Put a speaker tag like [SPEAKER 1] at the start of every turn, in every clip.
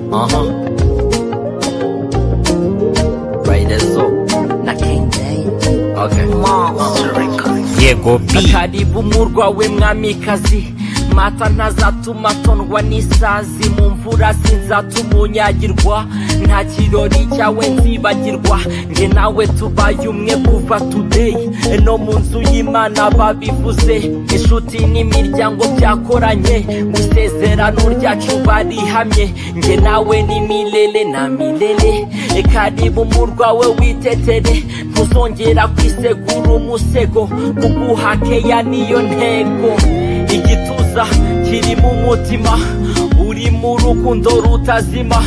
[SPEAKER 1] mama Raidezo
[SPEAKER 2] na King James
[SPEAKER 1] okay
[SPEAKER 2] mama
[SPEAKER 3] yego bi
[SPEAKER 4] karibu murwa we mwamikazi mata ntazatuma tondwa n'isazi mu mvura sinzatuma unyagirwa nta kirori cyawe nzibagirwa nge nawe tubaye umwe kuva tudeyi no mu nzu y'imana babivuze inshuti n'imiryango byakoranye mu isezerano ryacu barihamye nge nawe ni milele na milele E karibu murwa we witetere ntuzongera kwisegura umusego kuguhakeya niyo ntego igituza kirimo umutima urimo urukundo rutazima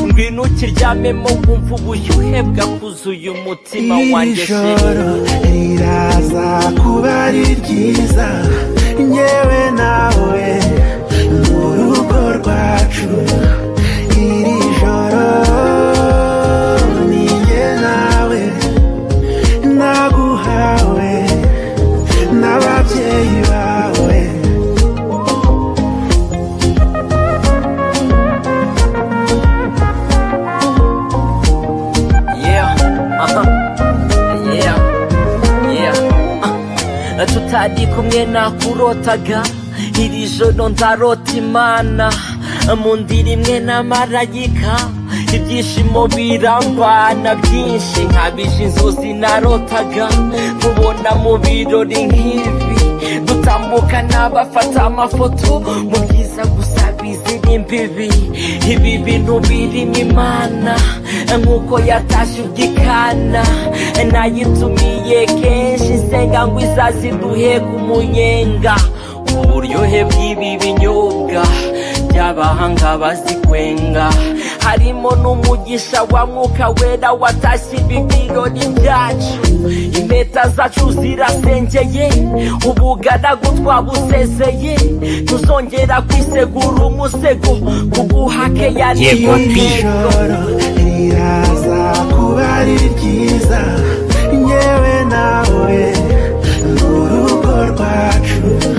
[SPEAKER 4] ngwino ukiryamemo wumva ubushyuhe bwakuzuye umutima wanjye
[SPEAKER 5] iri
[SPEAKER 4] sheri
[SPEAKER 5] joro riraza kuba ari ryiza ngewe nawe mu rugo rwacu iri joro ni njye nawe naguhawe n'ababyeyi bawe
[SPEAKER 4] yeah aha yeah yeah Ah. tutari kumwe nakurotaga iri joro ndarota imana mu ndiri imwe n'amarayika ibyishimo birambana byinshi nkabije inzozi narotaga nkubona mu birori nk'ibi dutambuka n'abafata amafoto mu byiza gusa bizira imbibi ibi bintu birimo imana nk'uko yatashye ugikana nayitumiye kenshi nsenga ngo izaziduhe ku munyenga uburyohe bw'ibi binyobwa by'abahanga bazikwenga harimo n'umugisha wa mwuka wera watashye ibi birori byacu impeta zacu zirasengeye ubugaragu twabusezeye tuzongera kwisegura umusego kuguhakeya niyo
[SPEAKER 3] Yego, bi.
[SPEAKER 4] ntego
[SPEAKER 5] ijoro riraza kuba ari ryiza ngewe nawe mu rugo rwacu